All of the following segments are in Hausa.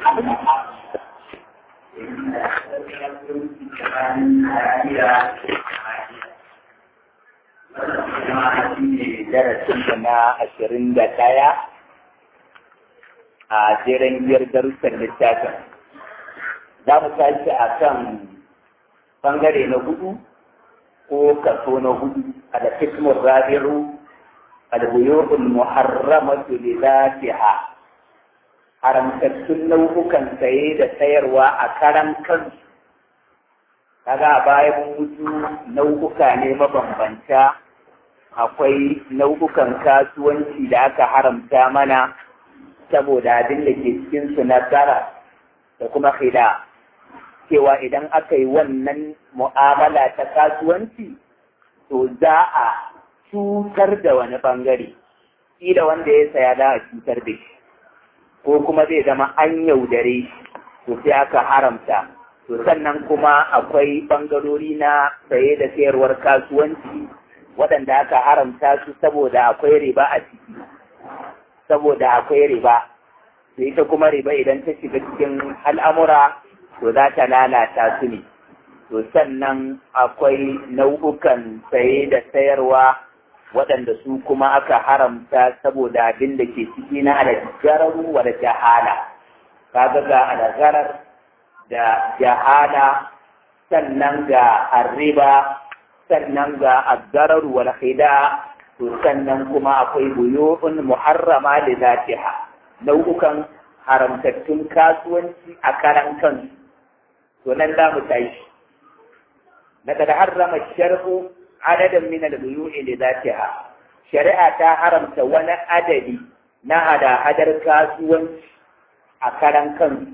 darasinmu na ashirin da ɗaya a jeren biyar darussan littafin za mu tashi a kan ɓangare na hudu ko kaso na hudu a da kismur rabiru albuyu'ul muharramatu li zatiha haramtattun nau'ukan saye da sayarwa a karan kansu kaga a bayan mutu nau'uka ne mabambanta akwai nau'ukan kasuwanci da aka haramta mana saboda abin da ke cikinsu na tsara da kuma khida cewa idan aka yi wannan mu'amala ta kasuwanci to za a cutar da wani bangare da wanda ya saya za a cutar da shi ko kuma zai zama an yaudare shi to sai aka haramta to sannan kuma akwai bangarori na saye da sayarwar kasuwanci waɗanda aka haramta su saboda akwai riba a ciki saboda akwai riba to ita kuma riba idan ta shiga cikin al'amura to za ta lalata su ne to sannan akwai nau'ukan saye da sayarwa waɗanda su kuma aka haramta saboda abin da ke ciki na alagarar wa da jahala kaga ga alagarar da jahala sannan ga arriba sannan ga aggarar wal khida to sannan kuma akwai buyu'un muharrama da zatiha nau'ukan haramtattun kasuwanci a karan kansu to nan za mu tashi daga da harrama shar'u adadin min al-buyu'i da zatiha shari'a ta haramta wani adadi na hada-hadar kasuwanci a karan kansu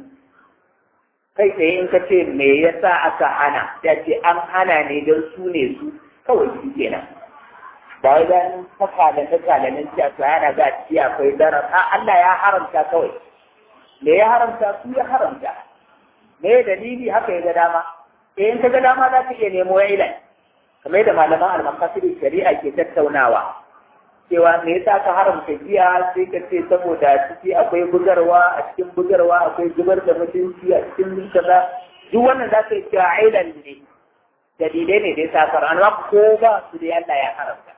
kai tsaye in ka ce me yasa aka hana ya ce an hana ne don su ne su kawai shi kenan ba wai dan saka da saka da nan ci a yana ga ci akwai darar a Allah ya haramta kawai me ya haramta su ya haramta me dalili haka ya ga dama eh in ka ga dama za ka iya nemo ilan kamar da malaman al-maqasid shari'a ke tattaunawa cewa me yasa ka haramta giya sai ka ce saboda ciki akwai bugarwa a cikin bugarwa akwai zubar da mutunci a cikin kaza duk wannan za ka yi cewa ailan ne dalilai ne da ya safar amma ko ba su da Allah ya haramta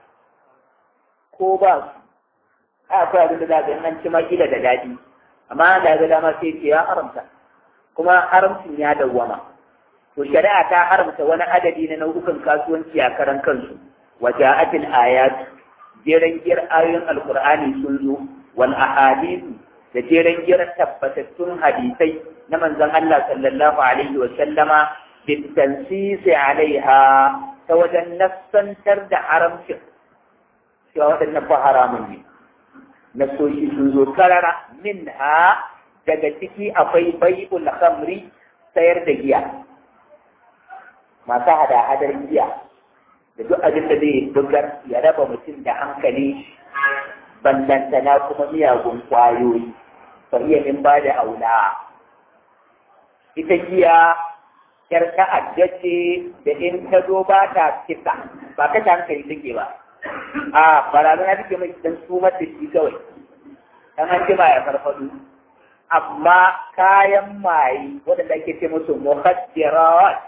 ko ba su a akwai abin da za ka an ci makila da daɗi amma da ga dama sai ce ya haramta kuma haramcin ya dawwama to shari'a ta haramta wani adadi na nau'ukan kasuwanci a karan kansu waja'atil ayatu jeren giyar ayoyin alkur'ani sun zo wal ahadithu da jeren giyar tabbatattun hadisai na manzon Allah sallallahu alaihi wa sallama bin tansisi alaiha ta wajen nassantar da haramcin cewa waɗannan ba haramun ne nasoshi sun zo karara minha daga ciki akwai bai'ul khamri sayar da giya masu hada-hadar giya da duk abin da zai bugar ya raba mutum da hankali ballantana kuma miyagun kwayoyi fa iya min ba da aula ita giya yar ta'adda ce da in ta zo ba ta kisa ba ka ta hankali take ba a barazana take mai dan sumar da shi kawai dan an jima ya farfado amma kayan maye waɗanda ake ce musu muhaddirat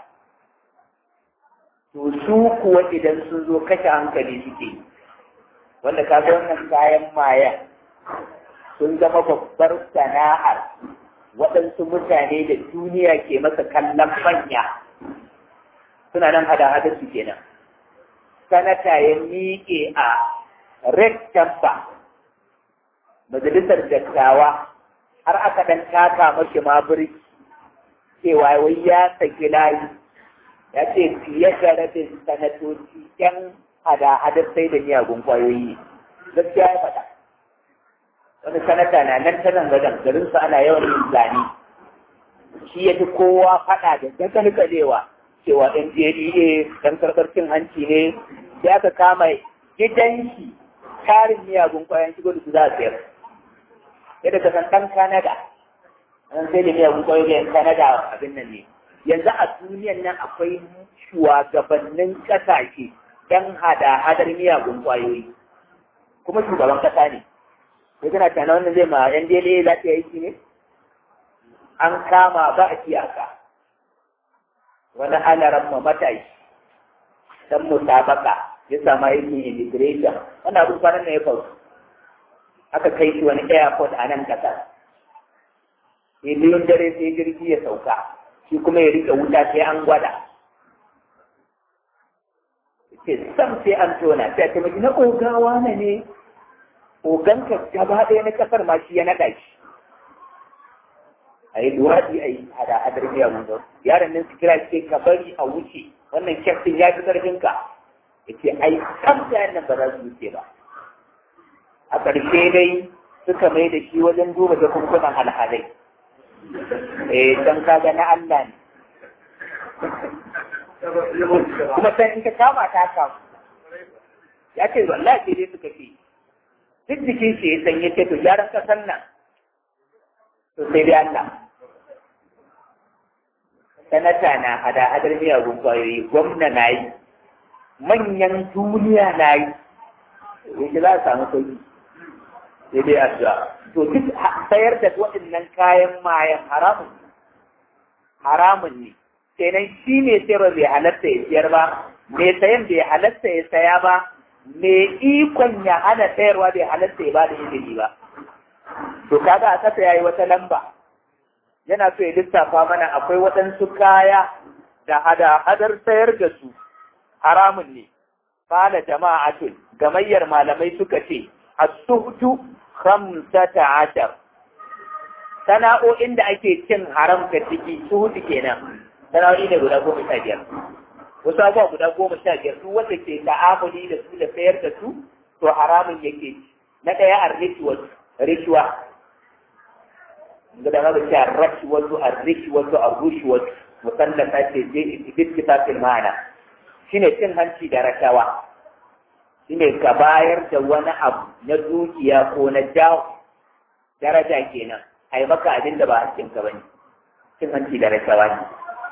to su kuwa idan sun zo kashe hankali suke wanda ka ga wannan kayan maya sun zama babbar sana'ar waɗansu mutane da duniya ke masa kallon manya suna nan hada-hadar su kenan sanata ya miƙe a red tampa majalisar dattawa har aka ɗan taka mashi mabiri cewa wai ya saki layi ya ce fiye da rabin sanatoci yan hada-hadar sai da miyagun kwayoyi gaskiya ya faɗa wani sanata na nan ta nan gadan garin su ana yawan yin zane shi ya fi kowa faɗa da dagalgalewa cewa ɗan JDA ɗan karɓar cin hanci ne sai aka kama gidan shi tarin miyagun kwayoyin shigo da su za a sayar yadda ka san ɗan Canada an sai da miyagun kwayoyin Canada abin nan ne yanzu a duniyan nan akwai shugabannin ƙasashe ɗan hada-hadar miyagun ƙwayoyi kuma shugaban ƙasa ne ya tana tana wannan zai ma yan dele za ta yi ne an kama ba a iyaka wani alaran ma matashi dan musabaka ya sama aikin immigration wannan abin kwanan ne ya faru aka kai shi wani airport a nan kasar sai biyun dare sai jirgi ya sauka shi kuma ya rike wuta sai an gwada ce sam sai an tona sai a taimaki na ogawa na ne oganka gaba ɗaya na kasar ma shi ya naɗa shi a yi luwaɗi a yi hada hadar biya mun yaron nan su kira ce ka bari a wuce wannan kyaftin ya fi ƙarfinka ya ce ai sam sai nan ba za su wuce ba a ƙarshe dai suka mai da shi wajen duba jakunkunan alhalai eh dan kaga na Allah ne kuma sai in ka kama ta kamu ya ce wallahi sai dai suka ce duk jikin shi ya san ya ce to gyaran kasan nan to sai dai Allah sanata na hada hadar miyagun kwayoyi gwamna na yi manyan duniya na yi yake za a samu sauki sai dai addu'a to duk sayar da waɗannan kayan mayan haramun haramun ne kenan shi ne sayarwa bai halatta ya siyar ba mai sayan bai halatta ya saya ba mai ikon ya hana sayarwa bai halatta ya ba da izini ba to kaga a kasa yayi wata lamba yana so ya lissafa mana akwai waɗansu kaya da hada-hadar sayar da su haramun ne Kala jama'atun gamayyar malamai suka ce as-suhtu khamsata ashar sana'o'in da ake cin haram ka ciki suhutu kenan sana'o'i ne guda goma sha biyar wasu abubuwa guda goma sha biyar su wanda ke ta'amuli da su da sayar da su to haramun yake na ɗaya a ritual ritual da ma ce a ritual a ritual a rushuwal musamman ta ce je ittifaqil ma'ana shine cin hanci da rashawa shine ka bayar da wani abu na dukiya ko na jawo daraja kenan ai maka abin da ba hakkinka bane cin hanci da rashawa ne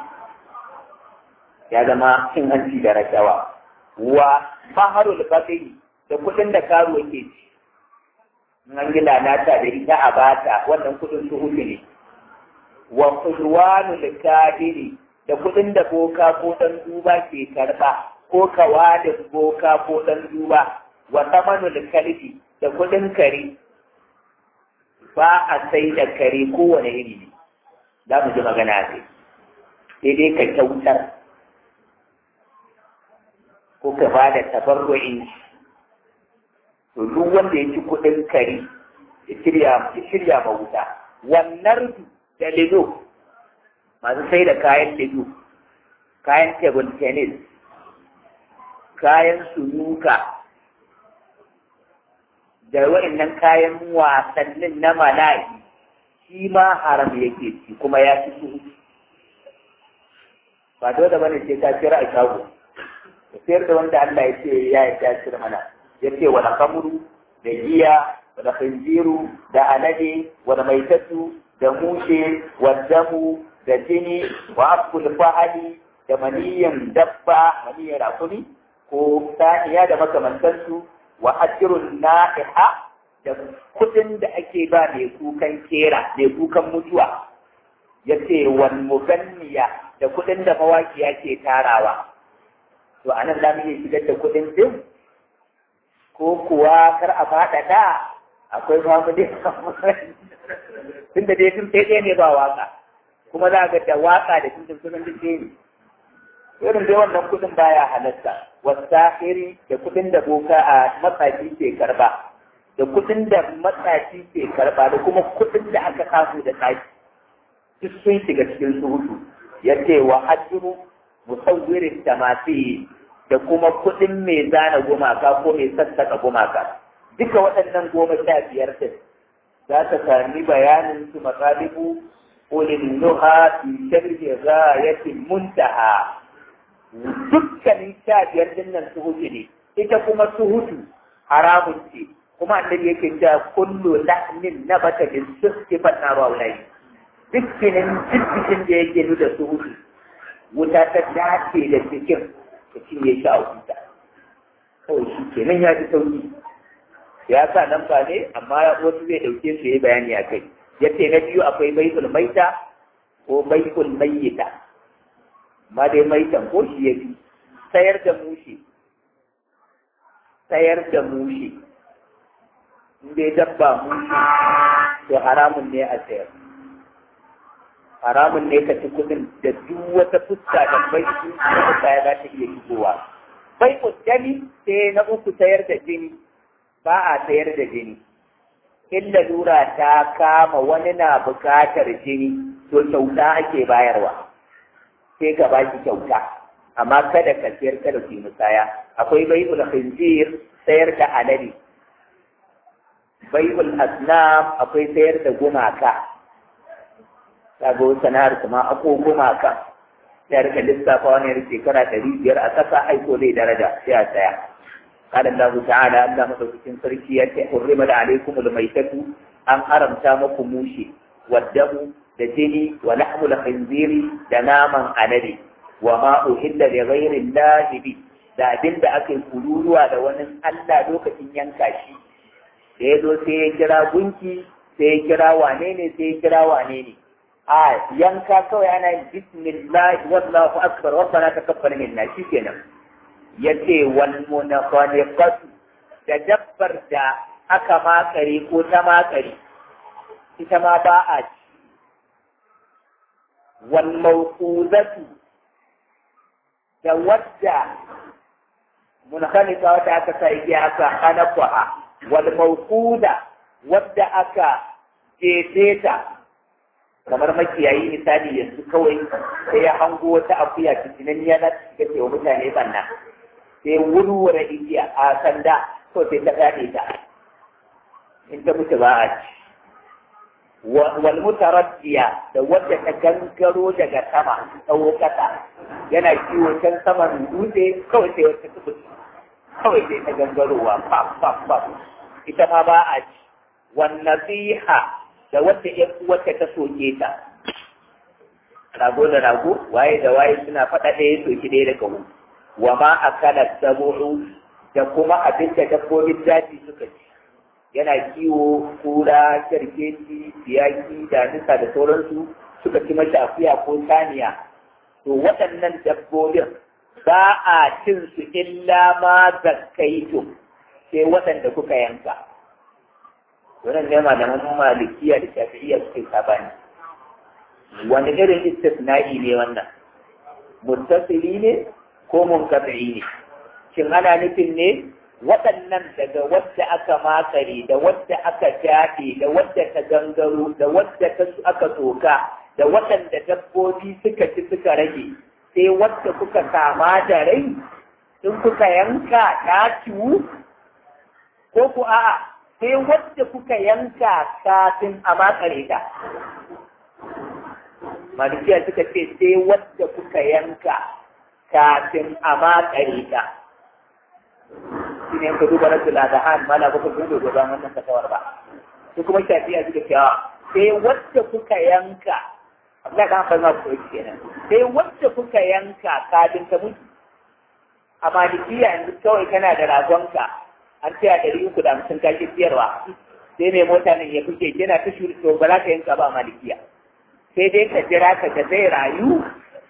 ya zama cin hanci da rashawa wa faharul faqi da kudin da karo yake ci an yi lalata da ita a bata wannan kudin su hutu ne wa qurwanul kadiri da kudin da boka ko dan duba ke karba ko kawa da boka ko dan duba wa tamanul kalbi da kudin kare ba a sai da kare kowane iri ne za mu ji magana sai sai dai ka kyautar ko ka ba da tabarru'in to duk wanda ya ci kuɗin kari ya shirya ya shirya ma wuta wannan da lido masu sai da kayan lido kayan table tennis kayan sunuka da wa'annan kayan wasannin na mala'i shi ma haram yake ci kuma ya ci su ba dole bane sai ka kira a shago ka sayar da wanda Allah ya ce ya yi tasir mana ya ce wala kamuru da giya wala khinziru da alade wala maitatu da mushe wa damu da jini wa akul fahali da maniyan dabba maniyan rakuni ko saniya da makamantansu wa ajrun na'iha da kudin da ake ba mai kukan kera mai kukan mutuwa ya ce wal muganniya da kudin da mawakiya ke tarawa to anan za mu iya shigar da kudin din ko kuwa kar a faɗaɗa akwai mamu dai tun da dai tun sai ne ba waka kuma za ga da waka da tun sunan duk ne irin dai wannan kudin baya halatta wasahiri da kudin da boka a matsafi ke karba da kudin da matsafi ke karba da kuma kudin da aka samu da tsaki duk sun shiga cikin suhutu ya ce wa hajjuru musawwirin tamasi da kuma kudin mai zana gumaka ko mai sassaka gumaka duka waɗannan goma sha biyar din za ta sami bayanin su matsalibu ulil nuha fi sharhi ghayatil muntaha dukkanin sha biyar din nan suhutu ne ita kuma suhutu haramun ce kuma annabi yake cewa kullu lahmin nabata bin suhti fa naru aulai dukkanin dukkan da yake nuna suhutu wuta ta dace da cikin ta cinye shi a wuta kawai shi kenan ya ji sauki ya sa nan ba ne amma wasu zai dauke su yi bayani a kai ya ce na biyu akwai baitul maita ko bai'ul mayyita ma dai maitan ko shi yafi sayar da mushe sayar da mushe in dai dabba mushe to haramun ne a sayar haramun ne ka ci kudin da duk wata fuska da bai su da kaya za ta iya shigowa bai mutane sai na uku sayar da jini ba a sayar da jini in lalura ta kama wani na bukatar jini to kyauta ake bayarwa sai ka baki kyauta amma kada ka sayar kada ku yi musaya akwai bai'ul khinzir sayar da alade bai'ul asnam akwai sayar da gumaka kaga sana'ar kuma ako gumaka ya rika lissafa wani shekara ɗari biyar a ƙasa aiko zai daraja sai a tsaya قال الله تعالى Allah madaukakin sarki ya ce hurrima da alaikum almaitatu an haramta muku mushi waddamu da jini wa lahmul khinziri da naman alade wa ma uhilla li ghairi Allah bi da abin da aka yi kururuwa da wani Allah lokacin yanka shi da ya zo sai ya kira gunki sai ya kira wane ne sai ya kira wane ne a yanka kawai ana yin bismillah wallahu akbar rabbana taqabbal minna shikenan yace wal munafaniqatu da dabbar da aka makare ko ta makare ita ma ba a ci wal mawqudatu da wadda munafaniqa wata aka sa igiya aka hanafa wal mawquda wadda aka jefe ta kamar makiyayi misali yanzu kawai sai ya hango wata akuya cikin ya na cika ce wa mutane banna sai wurwura igiya a sanda to sai ta gane ta in ta mutu ba a ci wal mutaraddiya da wadda ta gangaro daga sama tsawo kasa yana kiwo can saman dutse kawai sai wata ta kawai sai ta gangarowa pap pap pap ita ma ba a ci wan nasiha da wadda ‘yan uwarta ta soke ta. Rago da rago, waye da waye suna faɗa ɗaya soki ɗaya da kawo. Wa ma a kana sabu'u da kuma abin da dabbobin daji suka ci. Yana kiwo, kura, kyarkeci, siyaki, damisa da sauransu suka ci mata akuya ko saniya. To waɗannan dabbobin ba a cin su illa ma zakkaitum sai waɗanda kuka yanka. wannan ne malaman malikiya da shafi'iyya suke sabani wani irin istisna'i ne wannan muttasili ne ko munqati ne shin ana nufin ne waɗannan daga wadda aka makare da wadda aka jaɗe da wadda ta gangaro da wadda ta aka tsoka da waɗanda dabbobi suka ci suka rage sai wadda kuka kama da rai in kuka yanka ta ciwu ko ku a'a sai wadda kuka yanka kafin a makare ta. Malikiya suka ce sai wadda kuka yanka kafin a makare ta. Shi ne ka duba rasu ladahan mala baka gudu da ba wannan fatawar ba. Su kuma shafiya suka ce sai wadda kuka yanka Allah ka hafa ma ko kenan. Sai wadda kuka yanka kafin ta mutu. A malikiya yanzu kawai kana da ragonka an tsaya ɗari uku da hamsin kake siyarwa sai mai mota nan ya fice yana ta shuri to ba za ka yanka ba malikiya sai dai ka jira ka ga zai rayu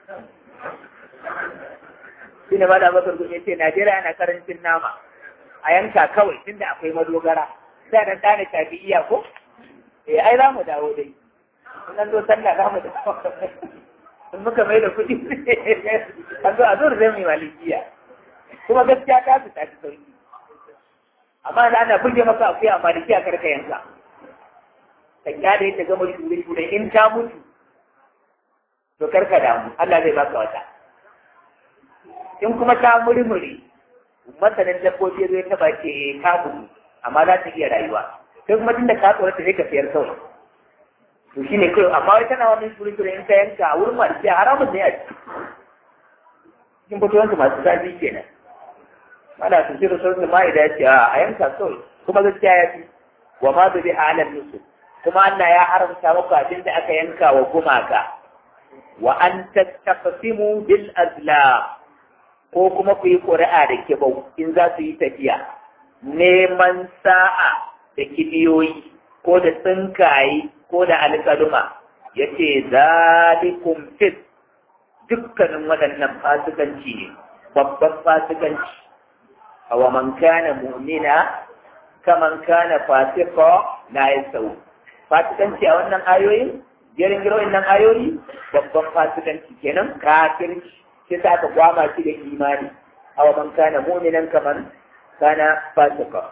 shi ne mada bakar ya ce najeriya yana karancin nama a yanka kawai tunda akwai madogara sai dan ɗane tafi iya ko eh ai za mu dawo dai in an zo sallah za mu dawo in muka mai da kuɗi an zo a zo da zai mai malikiya kuma gaskiya ta su tafi sauki amma da ana buge maka akuya amma da kiya karka yanka ka kyale ta gama shure shure in ta mutu to karka damu Allah zai baka wata in kuma ta murmure masanin dabbobi zai taba ce ka mutu amma za ta iya rayuwa sai kuma tunda ka tsoro ta sai ka siyar kawai to shine kai amma wai tana wannan shure shure in ta yanka a wurin masu haramun ne a cikin fitowansu masu zafi kenan ana tafsir sunan ma'ida ya ce a yanka kawai kuma gaskiya ya fi wa ma bi halal nusu kuma Allah ya haramta muku abin da aka yanka wa gumaka wa an tastaqsimu bil azlam ko kuma ku yi ƙuri'a da kibau in za su yi tafiya neman sa'a da kibiyoyi ko da tsinkaye ko da alƙaluma yace zalikum fit dukkanin waɗannan fasikanci ne babban fasikanci awa man kana mu'mina kaman kana fasika la yasau fasikanci a wannan ayoyin jerin giro nan ayoyi babban fasikanci kenan kafirci sai sa aka gwama shi da imani awa man kana mu'minan kaman kana fasika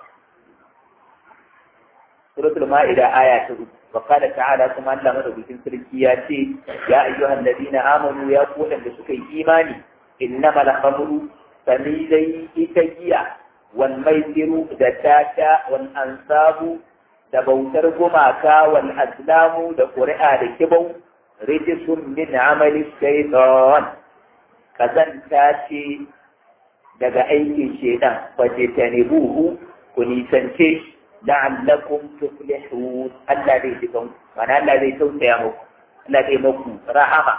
suratul ma'ida aya ta uku وقال تعالى كما أن مدبكين سركياتي يا أيها الذين آمنوا يا قولا لسكي إيماني إنما الخمر فميلي إتجيا والميسر دتاتا والأنصاب دبوتر قماكا والأسلام دقرئا لكبو رجس من عمل الشيطان كذن تاتي daga aikin shedan fajtanibuhu ku nisance shi la'allakum tuflihun Allah zai ji kanku mana Allah zai tausaya muku Allah zai muku rahama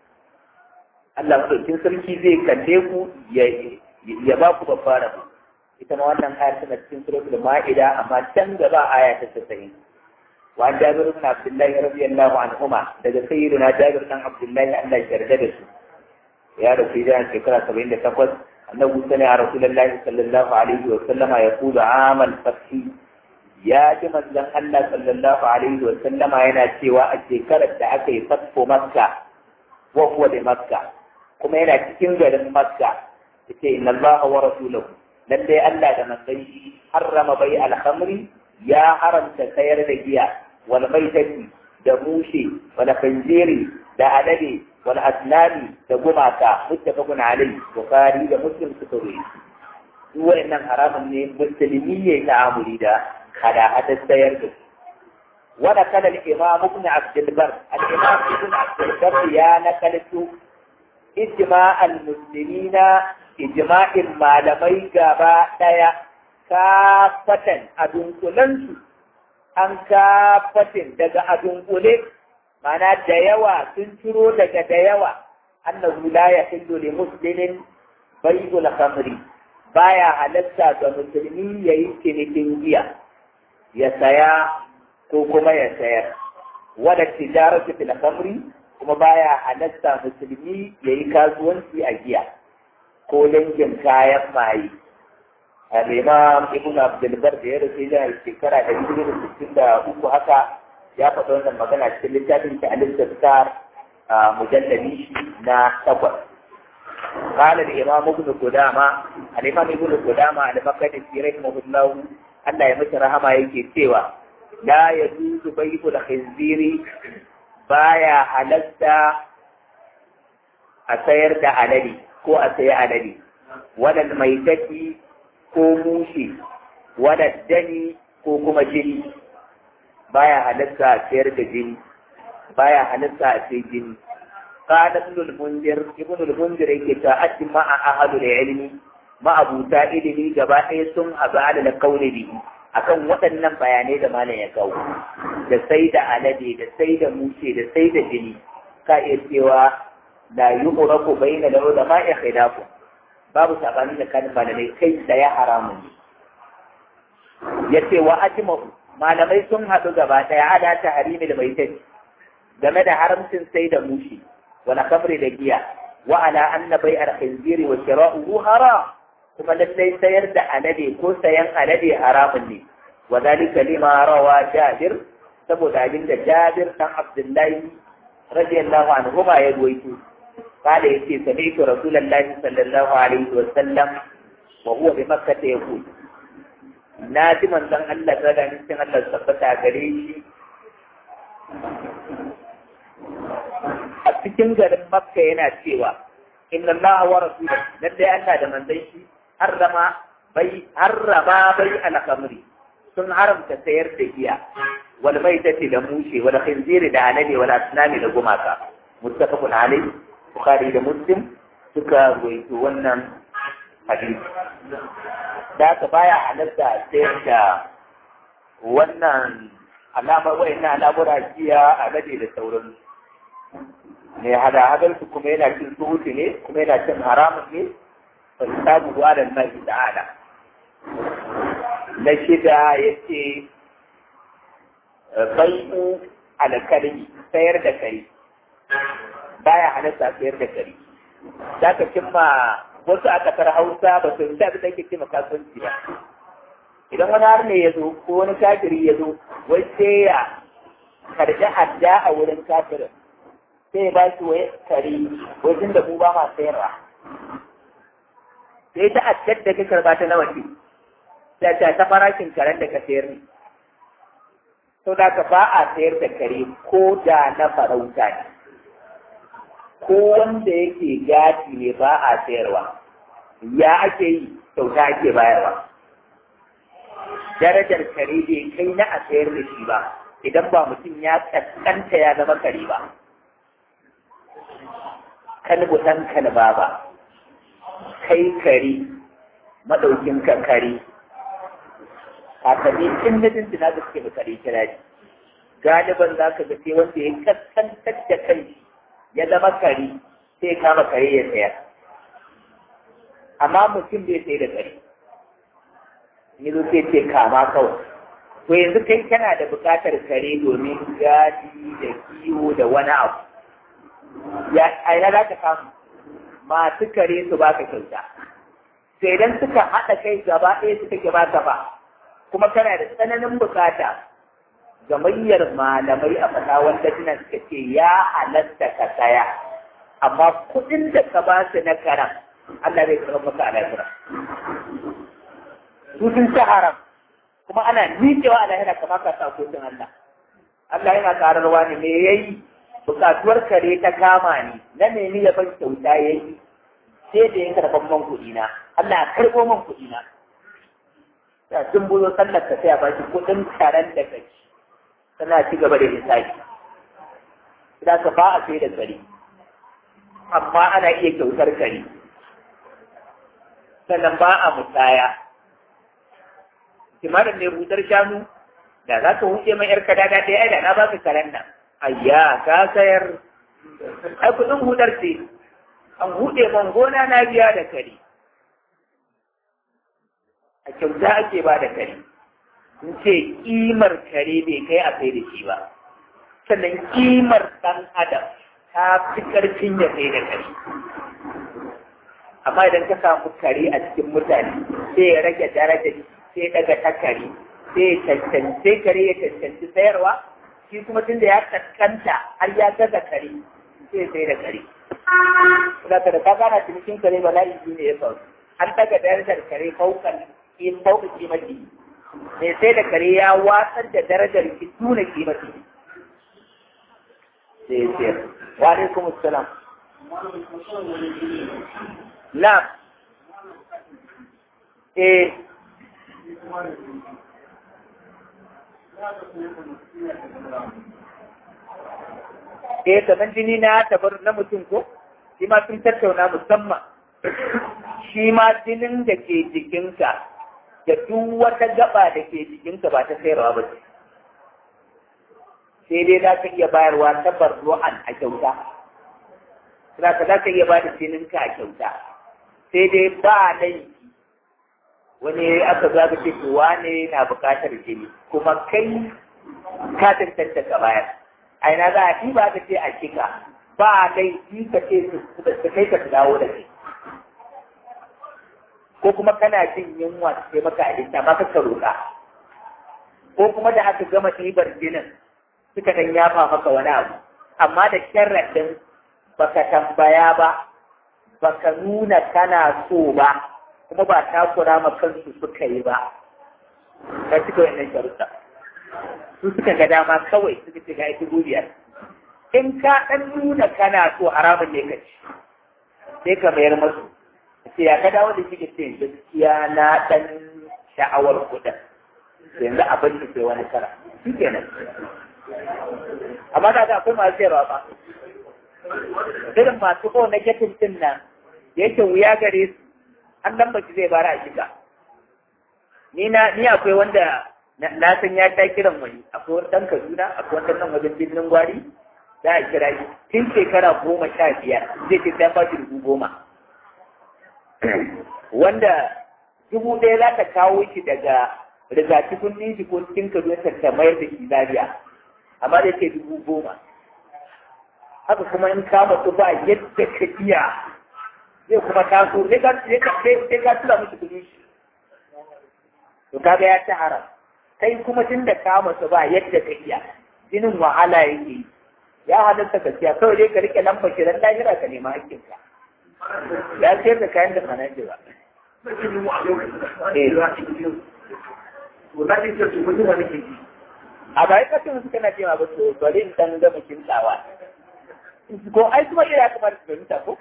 Allah madaukin sarki zai kalle ku ya ba ku babbar rabu ita ma wannan ayar tana cikin suratul ma'ida amma can gaba aya ta 90 wa an jabir ibn abdullah radiyallahu anhuma daga sayyidina jabir dan abdullah Allah ya yarda da su ya rasu da shekara 78 annabi sallallahu alaihi sallallahu alaihi wa sallama yaqulu amal fathi ya ji manzon Allah sallallahu alaihi wa sallama yana cewa a shekarar da aka yi fatko makka wa huwa da makka kuma yana cikin garin makka yace inna Allah wa rasuluhu lalle Allah da manzon shi harrama bai al-khamri ya haramta sayar da giya wal maitati da mushe wal khanziri da alade wal asnami da gumaka muttafaqun alayhi bukhari da muslim suka rubuta duk wayannan haramun ne musulmi ya ta'amuli da kada hada sayar da wanda kada al-imam ibn abd al-bar al-imam ibn abd al-bar ya nakaltu ijma' al-muslimina ijma'in malamai gaba daya kafatan a dunkulansu an kafatin daga a dunkule mana da yawa sun ciro daga da yawa annahu la yahillu li muslimin bai'ul khamri baya halatta ga musulmi yayi cinikin giya ya saya ko kuma ya sayar wala tijaratu fil khamri kuma baya halatta musulmi yayi kasuwanci a giya ko dangin kayan maye al-imam ibn abdul bar da ya rasu da shekara da biyu da sittin da uku haka ya faɗa wannan magana cikin littafin ta al-istizkar mujallali shi na takwas قال الإمام ابن قدامة الإمام ابن قدامة المقدسي رحمه الله Allah ya mace rahama yake cewa la ya zuzu bai'u da khinziri baya halatta a sayar da alade ko a sayi alade wadal maitaki ko mushi wadal dani ko kuma jini baya halatta a sayar da jini baya halatta a sayi jini قال ابن المنذر ابن المنذر yake ta ajma a ahadul ilmi ma'abuta ilimi gaba ɗaya sun haɗu ala kauli bihi akan waɗannan bayanai da malam ya kawo da sai da alade da sai da mushe da sai da jini ka iya cewa la yu'rafu bayna da ulama ya khilafu babu sabani da kan malamai kai da ya haramun yace wa ajma'u malamai sun haɗu gaba ɗaya ala ta harimi da maitai game da haramcin sai da mushe wala kamri da giya wa ala anna bai'al khinziri wa shira'uhu haram kuma lallai sayar da alade ko sayan alade haramun ne wa zalika lima rawa jabir saboda abin da jabir dan abdullahi radiyallahu anhu ma ya ruwaito kada yace sami'tu rasulullahi sallallahu alaihi wa sallam wa huwa bi makkah yaqul na ji manzon Allah da da cikin Allah tabbata gare shi a cikin garin makka yana cewa inna Allah wa rasuluhu lalle Allah da manzon shi harrama bai harrama bai al-khamri sun haramta sayar da giya wal maitati da mushe wal khinziri da alade wal asnami da gumaka muttafaqun alayhi bukhari da muslim suka ruwaito wannan hadisi da ka baya halatta sayar da wannan alama wayannan al'amura giya alade da sauransu ne hada hadarsu kuma yana cin suhuti ne kuma yana cin haramun ne فالحساب على الله تعالى نشد يتي بيع alkalmi sayar da kare baya halatta sayar da kare za ka cimma wasu a ƙasar hausa ba su da abin da ake cimma kasuwanci ba idan wani har ne ya zo ko wani kafiri ya zo wai sai ya karɓi adda a wurin kafirin sai ya ba shi wai kare wajen da mu ba ma sayarwa sai ta addar da ka karɓa ta nawa ce ta ta ta farashin karen da ka sayar ne sau da ka ba a sayar da kare ko da na farauta ne ko wanda yake gadi ne ba a sayarwa ya ake yi kyauta ake bayarwa darajar kare bai kai na a sayar da shi ba idan ba mutum ya kaskanta ya zama kare ba kalbu ɗan kalba ba kai kare maɗaukin ka kare kakanni in na jinjina da suke da kare kira ne galiban za ka ga sai wanda ya kaskantar da kai ya zama kare sai ya kama kare ya sayar amma mutum bai sai da kare ni zo sai ce kama kawai to yanzu kai kana da buƙatar kare domin gadi da kiwo da wani abu ya aina za ka samu masu kare su baka kyauta sai idan suka haɗa kai gaba ɗaya suka ke baka ba kuma kana da tsananin bukata gamayyar malamai a fata wanda suna suka ce ya halatta ka saya amma kuɗin da ka ba su na karam Allah zai karɓar maka a lahira su sun ci haram kuma ana miƙewa a lahira kamar ka sa kotun Allah Allah yana kararwa ne me yayi bukatuwar kare ta kama ni na nemi ya ban kyauta yayi sai da ya karɓar man kuɗi na Allah ya karɓo man kuɗi na ta sun buzo sallar ka sai a baki kuɗin karen da kai tana ci gaba da hisabi idan ka ba a sai da kare amma ana iya kyautar kare sannan ba a musaya kimanin ne hutar shanu da za ka huce mai yar kadada ɗaya ai da na baka karen nan ayya ka sayar ai kuɗin hudar ce an huɗe man gona na biya da kare a kyauta ake ba da kare sun ce ƙimar kare bai kai a sai da shi ba sannan ƙimar ɗan adam ta fi ƙarfin ya sai da kare amma idan ka samu kare a cikin mutane sai ya rage daraja sai daga ta kare sai ya cancanci kare ya cancanci sayarwa shi kuma tun da ya kaskanta har ya gaza kare sai ya sai da kare da ka da ka gana cinikin kare ba layi ne ya faru an daga darajar kare faukan in fauka kimati mai sai da kare ya watsar da darajar ki tuna kimati sai ya sayar wa alaikum assalam na eh eh kamar jini na tabar na mutum ko shi ma sun tattauna musamman shi ma jinin da ke jikinka da duk wata gaba da ke jikinka ba ta sayarwa ba ce sai dai za ka iya bayarwa ta barru'an a kyauta za ka za ka iya ba da jininka a kyauta sai dai ba laifi wani aka za ka ce to wane na buƙatar jini kuma kai ka tantance ka bayar a ina za a yi ba ka ce a cika ba laifi ka ce su kai ka dawo da shi ko kuma kana jin yunwa su sai maka abinci amma ka roƙa ko kuma da aka gama ɗibar jinin suka dan yafa maka wani abu amma da sharaɗin baka tambaya ba baka nuna kana so ba kuma ba takura ma kansu suka yi ba ka cika wannan sharuɗa su suka ga dama kawai suka ce ga ita biyar in ka ɗan nuna kana so haramun ne ka ci sai ka mayar masu ce ya ka dawo da shi ke ce gaskiya na ɗan sha'awar kuɗin yanzu abin da sai wani kara shi kenan amma da ga akwai masu sayarwa ba irin masu ko na getin din nan yake wuya gare su an dan baki zai bara a shiga ni na ni akwai wanda na san ya ta kiran wani akwai wani dan Kaduna akwai wani nan wajen birnin gwari za a kira shi tun shekara goma sha biyar zai ce sai ba shi dubu goma wanda dubu ɗaya za ta kawo shi daga rigakifin nishi ko cikin kaduna ta mayar da shi lafiya amma da ke dubu goma haka kuma in ka matsu ba yadda ka iya zai kuma taso sai ka tura musu kudi shi to kaga ya ci haram kai kuma tun da ka matsu ba yadda ka iya jinin wahala yake ya halatta ka siya kawai dai ka rike lamba kiran lahira ka nema hakkinka ya sayar da kayan da sanar da ba a bayan kasin suka na cewa ba to bari in dan gama kintawa ko ai kuma ira kamar su fahimta ko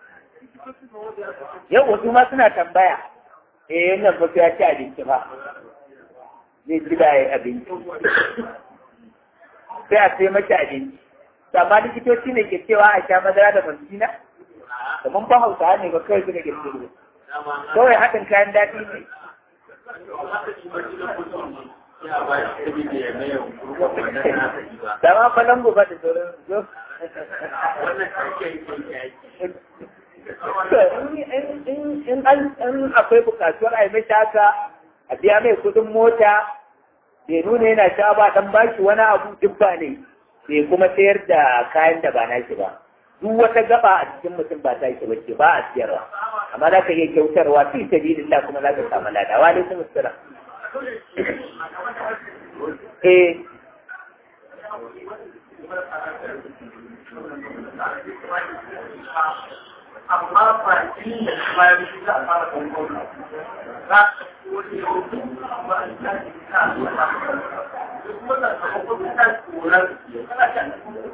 yau wasu ma suna tambaya eh wannan ba ya ci abinci ba zai ci da abinci sai a sai mashi abinci amma likitoci ne ke cewa a sha madara da mantina da mun fa hausa ne ba kawai suka girgiro kawai haɗin kayan daɗi ne Dama falon gobe da sauran zo. In akwai bukatuwar a yi mai haka a biya mai kudin mota, bai nuna yana sha ba dan bashi wani abu duk ba ne, bai kuma sayar da kayan da ba na shi ba. Duk wata gaba a cikin mutum ba ta shi bace ba a siyarwa. Amma za ka iya kyautarwa fi sabilillah kuma za ka samu lada. Wa alaikum assalam. Eh. amma ba shi da bayan shi za a fara gongon za a wani yau ba a ta shi ta duk wanda ka gongon ta tsoron kana ta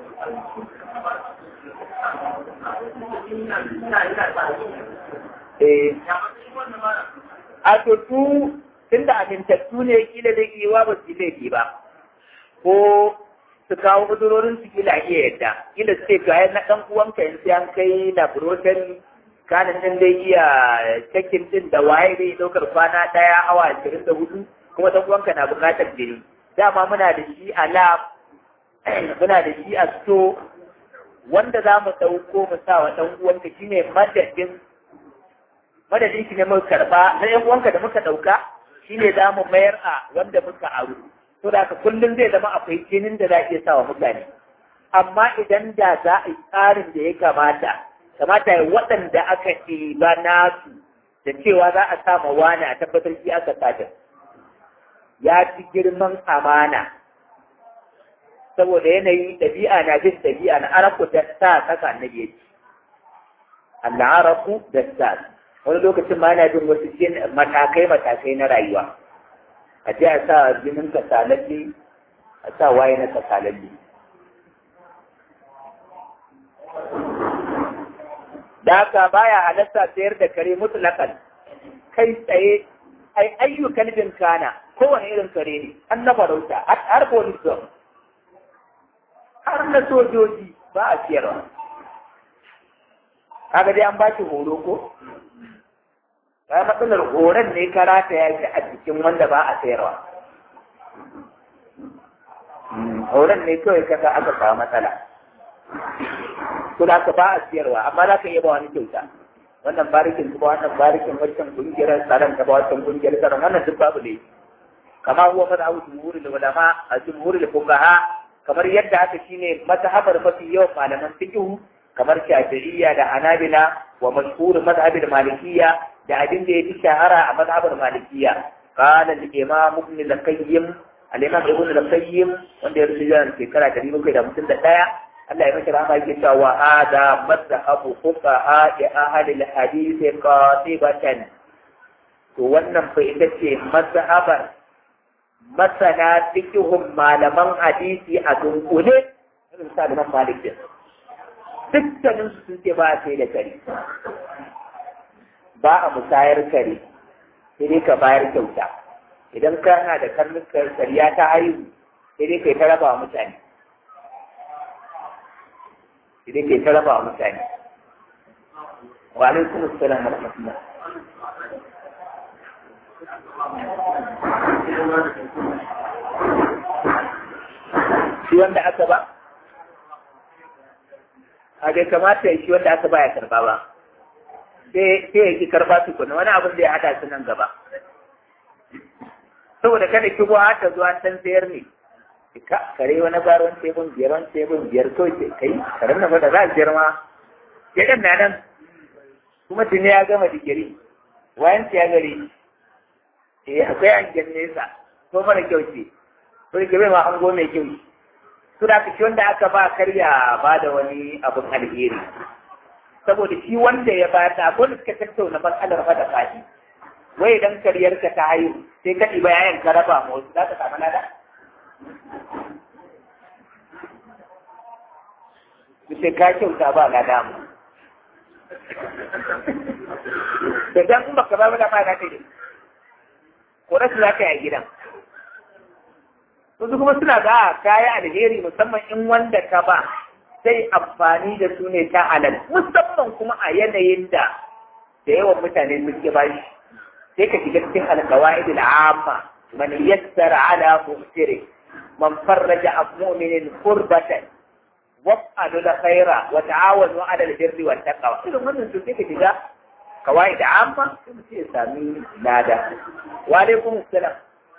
Eh. A to tu tunda amintattu ne kila da iya ba su laifi ba ko su kawo udurorin su kila iya yadda kila su ce ga na dan uwanka in sai an kai laboratory kanin din dai iya cikin din da waye dai daukar kwana daya awa ashirin da hudu kuma dan uwanka na bukatar jini dama muna da shi a lab muna da shi a sto wanda za mu ɗauko mu sa wa ɗan uwanka shine madadin madadin shi ne muka karɓa na ɗan uwanka da muka ɗauka shine za mu mayar a wanda muka aro to da kullum zai zama akwai jinin da za a iya sa wa mutane amma idan da za a yi tsarin da ya kamata kamata ya waɗanda aka ɗiba nasu da cewa za a sa ma wani a tabbatar shi aka sata ya ci girman amana saboda yanayi ɗabi'a na jin ɗabi'a na araku da sa kasa annabi ya ci Allah araku da sa wani lokacin ma yana jin wasu matakai matakai na rayuwa a je a sa jinin kasalalle a sa waye na kasalalle da haka baya halatta sayar da kare mutlakan kai tsaye ai ayyukan bin kana kowane irin kare ne an na farauta har police dog har na sojoji ba a siyarwa kaga dai an ba shi horo ko ba matsalar horon ne karata ya shi a cikin wanda ba a sayarwa horon ne kawai kasa aka samu matsala to da ka ba a siyarwa amma za ka iya ba wani kyauta wannan barikin ba wannan barikin wancan kungiyar tsaron ka ba wancan kungiyar tsaron wannan duk babu ne kama huwa mazhabu jumhurul ulama a jumhurul fuqaha kamar yadda haka shine mazhabar mafi yawan malaman fiqh kamar shafi'iyya da hanabila wa mashhur mazhabil malikiyya da abin da yafi shahara a mazhabar malikiyya qala al-imam ibn al-qayyim al-imam ibn al-qayyim wanda ya rubuta shekara 751 Allah ya mashi rahama yake cewa wa hada mazhabu fuqaha ya ahli al-hadith qatibatan to wannan fa ita ce mazhabar masana fikihun malaman hadisi a dunkule irin sa da malik din dukkanin su sun ce ba a sai da kare ba a musayar kare sai dai ka bayar kyauta idan kana da karnin kariya ta haihu sai dai kai ta raba wa mutane sai dai kai ta raba wa mutane wa alaikum assalam wa rahmatullah shi wanda aka ba a bai kamata shi wanda aka ba ya karba ba sai ya ki karba tukuna wani abin da ya hada su nan gaba saboda kada ki har ta zuwa san sayar ne ka kare wani baron tebun biyar wani tebun biyar kawai ke kai karen na fada za a biyar ma ke ɗan na nan kuma tuni ya gama digiri wayan ya gari eh akwai hangen nesa ko mara kyau ce ko ke bai ma hango mai kyau su da shi wanda aka ba karya ba da wani abin alheri saboda shi wanda ya ba ta ko da suka tattauna matsalar fa da fadi wai idan karyar ka ta haihu sai ka ɗiba yayan ka raba ma wasu za ka samu lada sai ka kyauta ba lada mu da dan in baka ba da ba za ka yi ko rasu za ka yi a gidan wasu kuma suna ga kaya alheri musamman in wanda ka ba sai amfani da su ne ta halal musamman kuma a yanayin da da yawan mutane suke ba shi sai ka shiga cikin alqawaid al'amma man yassara ala muftiri man farraja an mu'minin qurbatan waf'alu khaira wa ta'awanu 'ala al-birri wat taqwa idan wannan su sai ka shiga qawaid amma sai mutum ya sami lada wa alaikum assalam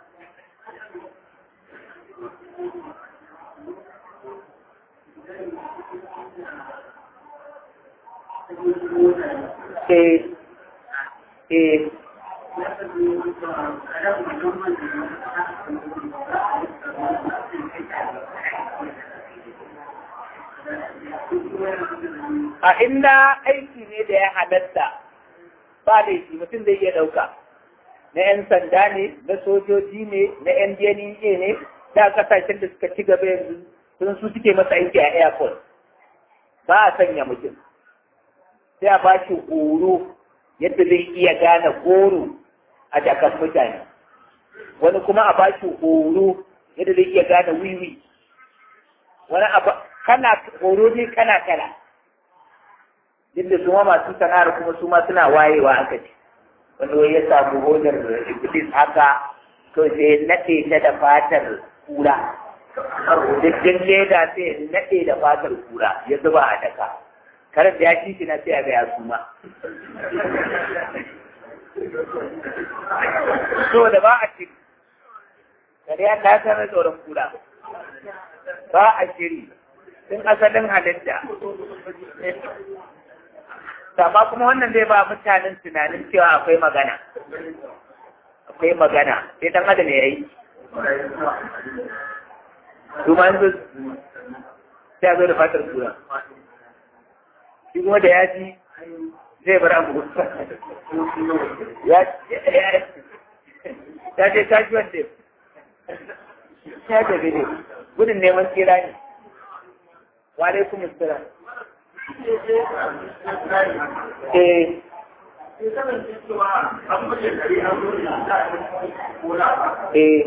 eh eh a inda aiki ne da ya halatta ba laifi mutum zai iya ɗauka na 'yan sanda ne na sojoji ne na 'yan DNA ne da kasashen da suka ci gaba yanzu sun su suke masa aiki a airport ba a sanya mutum sai a ba shi horo yadda zai iya gane goro a jakar mutane wani kuma a ba shi horo yadda zai iya gane wiwi wani abu kana horo ne kana kala yadda su ma masu sana'ar kuma su ma suna wayewa aka ce wani wai ya samu hodar iblis haka to sai naɗe ta da fatar kura dukkan leda sai naɗe da fatar kura ya zuba a daka karan da ya shi na sai a ga ya suma so da ba a shiri kare ya ta sanar tsoron kura ba a shiri sun asalin halitta amma kuma wannan zai ba mutanen tunanin cewa akwai magana akwai magana sai dan adam ya yi su ma yanzu sai a zo da fatar kura shi kuma da ya ji zai bar abu ya ya je kashi wanda ya tafi ne gudun neman tsira ne wa alaikum assalam eh eh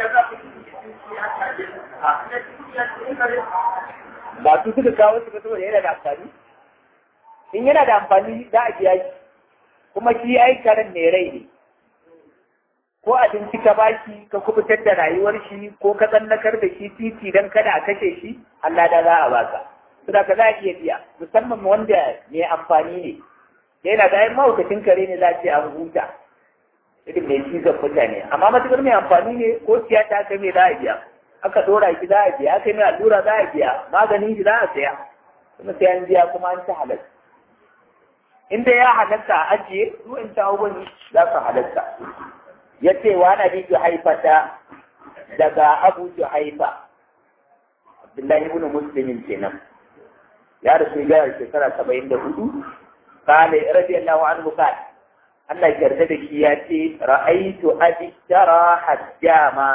ba su suka kawo su saboda yana da amfani in yana da amfani za a biya shi kuma shi ai karen mai rai ne ko abinci ka bashi ka kubutar da rayuwar shi ko ka tsallakar da shi titi don kada a kashe shi Allah da za a baka saboda ka za a iya biya musamman wanda mai amfani ne yana da yin mahaukacin kare ne za a ce an huta irin mai cizon mutane amma matukar mai amfani ne ko tiyata aka mai za a biya aka dora shi za a biya aka mai allura za a biya maganin shi za a saya kuma sai an biya kuma an ci halatta inda ya halatta a ajiye su in ta abubuwan za su halatta ya ce wa na bi haifata daga abu haifa abdullahi ibn muslimin kenan ya rasu ya shekara saba'in da hudu kale radiyallahu anhu kale Allah yarda da shi ya ce ra'aitu abishara hajjama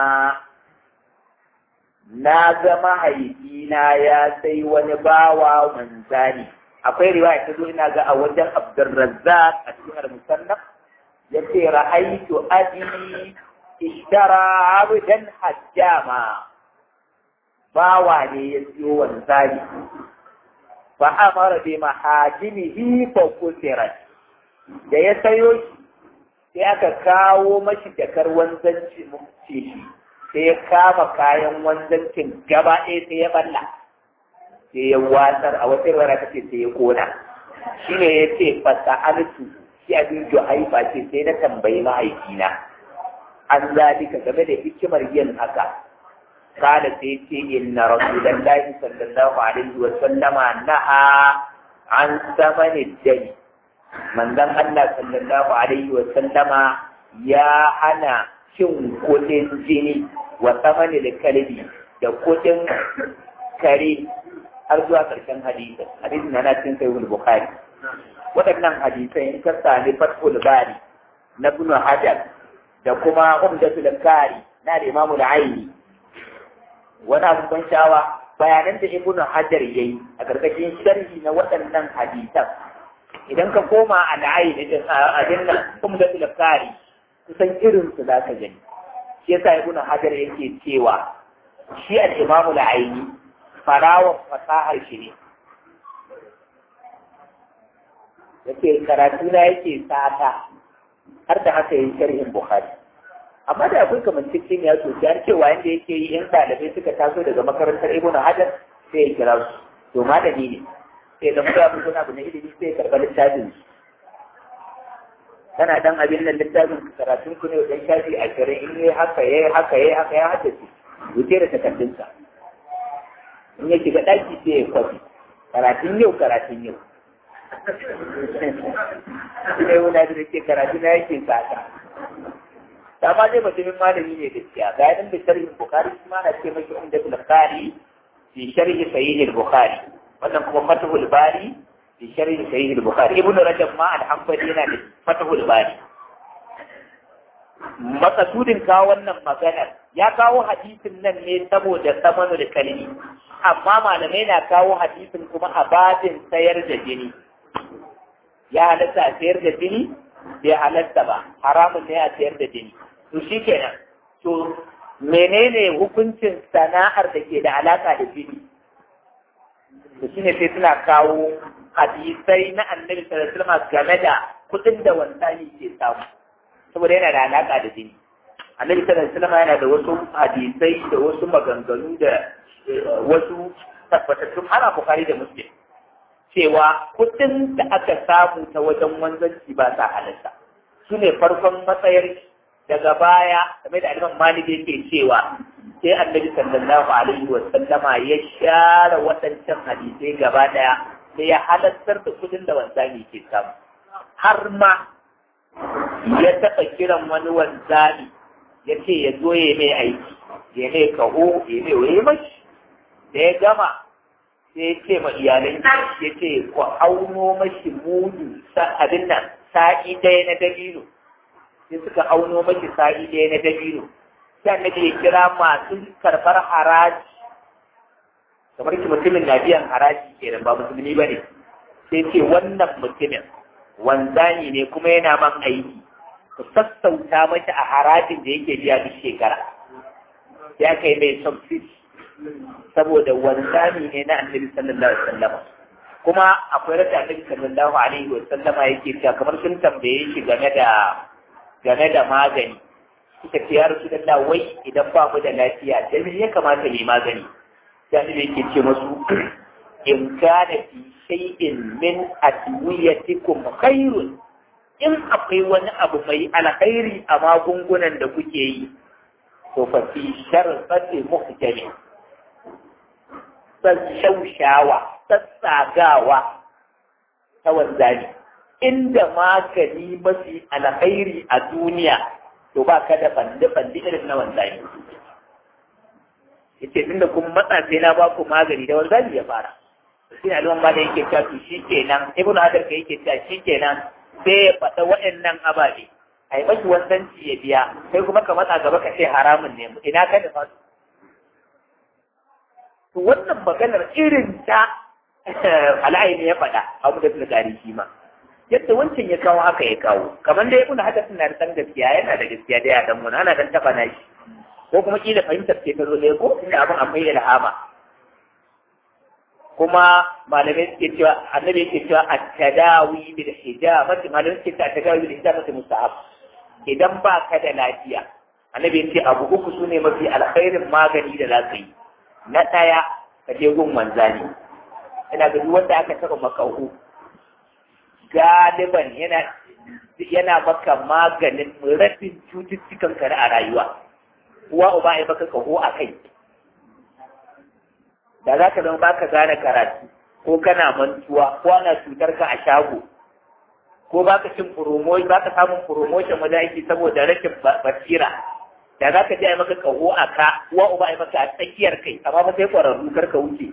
na ga mahaifina ya sai wani bawa manzani akwai riwaya ta zo ina ga a wajen Abdurrazzaq a cikin al-Musannaf yace ra'aitu abi ishtara abdan hajjama bawa ne ya siyo wanzani fa amara bi mahajimihi fa kusirat da ya sayo shi sai aka kawo mashi jakar wanzanci shi sai ya kama kayan wanzancin gaba ɗaya sai ya balla sai ya watsar a wata rana kace sai ya kona shi ne ya ce fasa altu shi abin haifa ce sai na tambayi mahaifina an zalika game da hikimar yin haka قال سيتي إن رسول الله صلى الله عليه وسلم نهى عن ثمن الدم من ذن الله صلى الله عليه وسلم يا أنا shin kudin jini wa tsamani da kalbi da kudin kare har zuwa ƙarshen hadisin hadisin na na cikin sahihul bukhari waɗannan hadisai in ka sami fathul bari na ibn hajar da kuma umdatul kari na da imamu aini wani abin ban sha'awa bayanan da ibn hajar yayi a ƙarƙashin sharhi na waɗannan hadisan idan ka koma a la'ayi da abin nan umdatul kari kusan irin su za ka gani shi yasa ibn hajar yake cewa shi al-imamu al-aini farawan fasahar shi ne yake karatu na yake sata har da haka yi sharhin bukhari amma da akwai kamancin ya sosai har cewa yanda yake yi in ɗalibai suka taso daga makarantar ibn hajar sai ya kira su to malami ne sai da muka abu abu na ilimi sai ya karɓa littafin su kana dan abin nan littafin karatun ku ne dan shafi ashirin in yi haka yayi haka yayi haka ya haddace wuce da takardunsa in ya shiga ɗaki sai ya kwafi karatun yau karatun yau sai wuna da ke karatu na yake sata ta ma dai mutumin malami ne gaskiya ga yanin da sharhin bukhari shi ma na ce maki umda bukhari fi sharhi sahih bukhari wannan kuma fatahul bari fi sharhi sahih bukhari ibnu rajab ma al-hanbali yana da fatahul bari makasudin kawo wannan maganar ya kawo hadisin nan ne saboda samanu da kalmi amma malamai na kawo hadisin kuma a babin sayar da jini ya halatta a sayar da jini bai halatta ba haramun ne a sayar da jini to shi kenan to menene hukuncin sana'ar da ke da alaka da jini to shine sai suna kawo hadisai na annabi sallallahu alaihi wasallam game da kudin da wansani ke samu saboda yana da alaka da jini annabi sallallahu alaihi wasallam yana da wasu hadisai da wasu maganganu da wasu tabbatattun ana bukari da muslim cewa kudin da aka samu ta wajen wanzanci ba sa halatta su ne farkon matsayar daga baya game da aliman malik yake cewa sai annabi sallallahu alaihi wa sallama ya share waɗancan hadisai gaba daya sai ya halattar da kudin da wanzami ke samu har ma ya taɓa kiran wani wanzami ya ce ya zo ya mai aiki ya mai kaho ya mai waye mashi da ya gama sai ya ce ma iyalai ya ce ku auno mashi mudu abin nan sa'i ɗaya na dabino sai suka auno mashi sa'i ɗaya na dabino sai annabi ya kira masu karɓar haraji kamar ki mutumin na biyan haraji kenan ba musulmi ba ne sai ce wannan mutumin wanzani ne kuma yana man aiki ku sassauta mashi a harajin da yake biya duk shekara ya kai mai subsidi saboda wanzami ne na annabi sallallahu alaihi wasallam kuma akwai rata annabi sallallahu alaihi wasallam yake cewa kamar sun tambaye shi game da game da magani suka ce ya rasu da wai idan ba mu da lafiya da me ya kamata mu magani sai annabi yake ce musu in kana fi shay'in min adwiyatikum khairun in akwai wani abu mai alkhairi a magungunan da kuke yi to fa fi sharfati muhkami shaushawa sassagawa ta wanzani inda magani mafi alkhairi a duniya to ba ka da bandi-bandi irin na wanzani yace tunda kun matsa sai na ba ku magani da wanzani ya fara shi ne alwan ba da yake cewa to shi kenan ibnu hadar ka yake cewa shi kenan sai ya faɗa waɗannan ababe a yi mashi wanzanci ya biya sai kuma ka matsa gaba ka ce haramun ne ina ka da fasu to wannan maganar irin ta al'ayi ne ya faɗa abu da fulgari shi ma yadda wancan ya kawo haka ya kawo kamar da ya kuna haka suna da san gaskiya yana da gaskiya da ya dan mun ana dan taba na shi ko kuma kila fahimtar ce ta zo ɗaya ko inda abin akwai ilhama kuma malamai suke cewa annabi yake cewa at-tadawi bil hijabati malamai suke cewa at-tadawi bil hijabati mustahab idan ba ka da lafiya annabi ya ce abu uku sune mafi alkhairin magani da za ka yi na ɗaya ka je gun wanzani ina ga duk wanda aka taɓa makahu galiban yana yana maka maganin rabin cututtukan ka a rayuwa uwa uba ya baka kaho a kai da za ka zama ba ka gane karatu ko kana mantuwa ko ana cutar ka a shago ko ba ka cin promotion ba ka samun promotion wajen aiki saboda rashin basira da za ka je a maka kaho a ka uwa uba a maka a tsakiyar kai amma ba sai kwararru kar ka wuce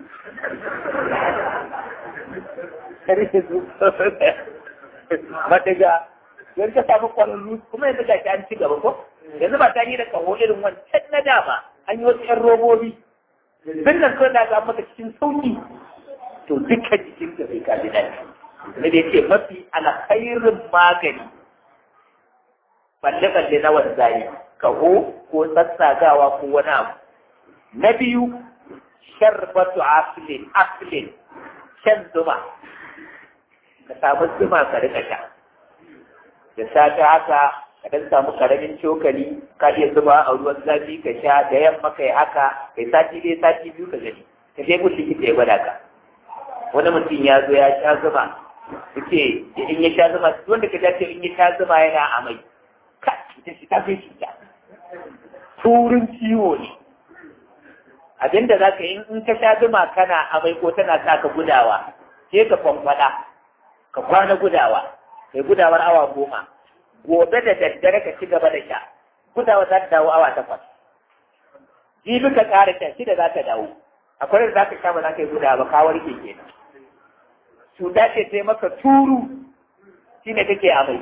madaga yanzu ka samu kwararru kuma yanzu ga an ci gaba ko yanzu ba ta yi da kaho irin wancan na dama an yi wasu yan robobi nan kawai da ga maka cikin sauki to duka jikin ka sai ka ji daɗi ne da ce mafi alkhairin magani balle-balle na wanzani kaho ko sassagawa ko wani abu na biyu sharbatu aslin aslin shan zuma ka samu zuma ka rika sha da safe haka ka dan samu karamin cokali ka iya zuba a ruwan zafi ka sha da yamma kai haka kai sati dai sati biyu ka gani ka je gun likita ya gwada ka wani mutum ya zo ya sha zuma yace in ya sha zuma wanda ka dace in ya sha zuma yana amai ka ita shi ta fi shi ta turin ciwo ne abinda za ka yi in ka sha zuma kana amai ko tana sa ka gudawa sai ka kwamfada ka kwana gudawa kai gudawar awa goma gobe da daddare ka ci gaba da sha gudawa za ta dawo awa takwas jibi ka ƙara sha shida za ta dawo akwai da za ka sha ba za ka yi gudawa ba ka warke kenan cuta ce sai maka turu shine kake amai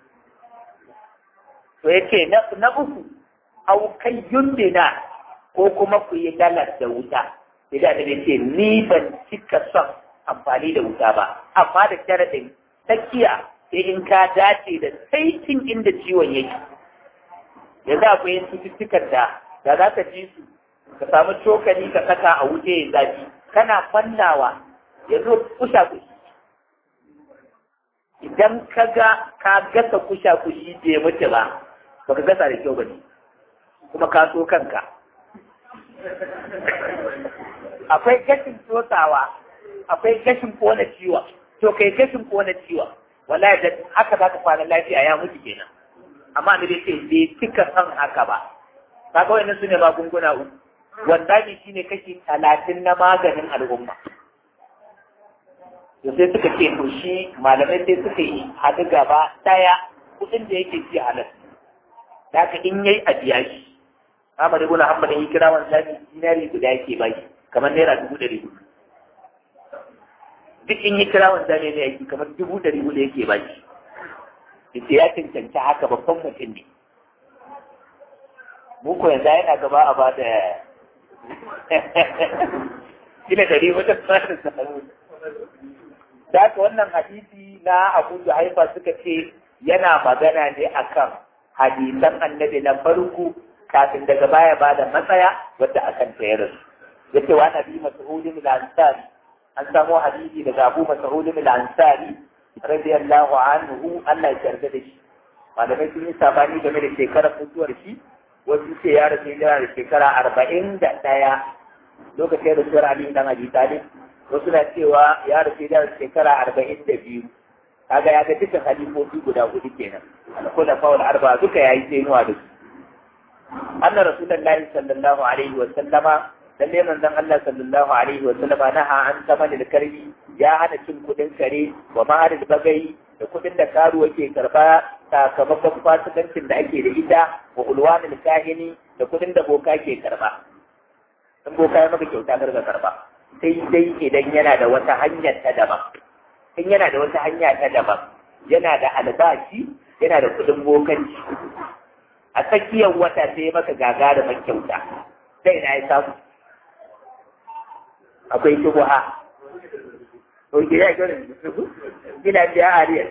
to yake na uku au kai yundina ko kuma ku yi dalar da wuta idan da ce ni ban cika son amfani da wuta ba amma da sharadin tsakiya sai in ka dace da saitin inda ciwon yake yanzu akwai yin cututtukan da da za ka ji su ka samu cokali ka saka a wuce ya zafi kana fannawa ya zo kusa kushi idan ka ga ka gasa kusha kushi bai mutu ba baka gasa da kyau bane kuma ka so kanka akwai gashin tsotsawa akwai gashin kona ciwa to kai gashin kona ciwa wallahi da haka zaka kwana lafiya ya mutu kenan amma da dai bai cika san haka ba kaga wannan sune magunguna uku wanda ne shine kashi talatin na maganin al'umma to sai suka ce to shi malamai sai suka yi haɗu gaba ɗaya kuɗin da yake ci halal da haka in yayi a biya shi Ahmad ibn Hanbal yi kira wannan zabi dinari guda yake bai kamar naira dubu ɗari hudu duk in yi kira wannan zabi ne yake kamar dubu ɗari hudu yake bai yace ya cancanci haka babban mutum ne mu ko yanzu yana gaba a bada kila ɗari hudu da haka wannan hadisi na Abu Juhaifa suka ce yana magana ne akan hadisan annabi na farko kafin daga baya ba da matsaya wadda akan tayar su yace wa nabi mas'udin al-ansari an samu hadisi daga Abu Mas'udin al-ansari radiyallahu anhu Allah ya yarda da shi malamai sun yi sabani game da shekarar mutuwar shi wasu ce ya rasu yana da shekara arba'in da ɗaya lokacin rasuwar Ali dan Abi Talib wasu na cewa ya rasu yana da shekara arba'in da biyu kaga ya ga dukkan halifofi guda hudu kenan al-khulafa fawal arba duka yayi tsenuwa da su anna rasulullahi sallallahu alaihi wa sallama lalle manzon Allah sallallahu alaihi wa sallama naha an saman karbi ya hana cin kudin kare wa ma'ar bagai da kudin da karuwa ke karba sakamakon fasikancin da ake da ita wa ulwanil kahini da kudin da boka ke karba in boka ya maka kyauta karga karba sai dai idan yana da wata hanyar ta daban in yana da wata hanya ta daban yana da albashi yana da kudin bokanci a tsakiyar wata sai ya maka gagarumin kyauta sai na ya samu akwai shubuha Oke ya gani gina biya ariyar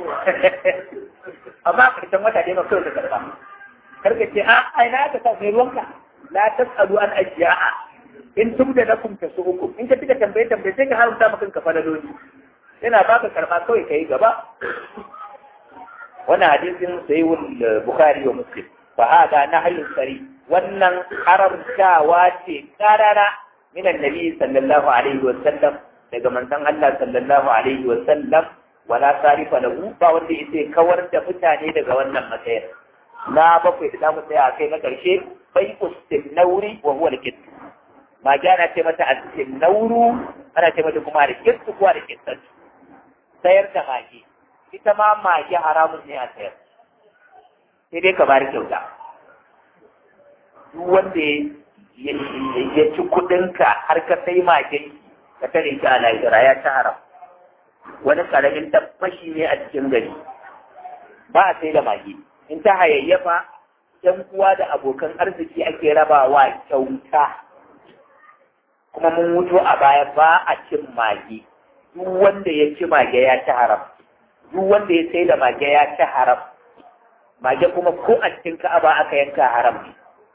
amma a ƙarshen wata dai mafi da karɓa karka ce a aina aka sa mai ruwanka la tasalu an ajiya'a in tubda lakum tasu'ukum in ka tuka tambaye tambaye sai ka haramta maka kanka falaloli yana baka karɓa kawai kai gaba wannan hadisin sahihul bukhari wa muslim fa hada nahyun sari wannan haramtawa ce karara min annabi sallallahu alaihi wa sallam daga manzon Allah sallallahu alaihi wa sallam wala sarifa lahu ba wanda yake kawar da mutane daga wannan matsayar na bakwai da zamu tsaya a kai na karshe bai ustin nauri wa huwa al mage ana ce mata a cikin nauru ana ce mata kuma da kirtu kuwa da kirtu sayar da mage ita ma mage haramun ne a sayar sai dai ka bari kyauta duk wanda ya ci kudinka har ka sai magen ka tare shi a lahira ya ci haram wani karamin tabbashi ne a cikin gari ba a sai da mage in ta hayayyafa yan uwa da abokan arziki ake rabawa kyauta kuma mun mutu a baya ba a cin mage duk wanda ya ci mage ya ci haram duk wanda ya sai da mage ya ci haram mage kuma ko a cikin ka'aba aka yanka haram ne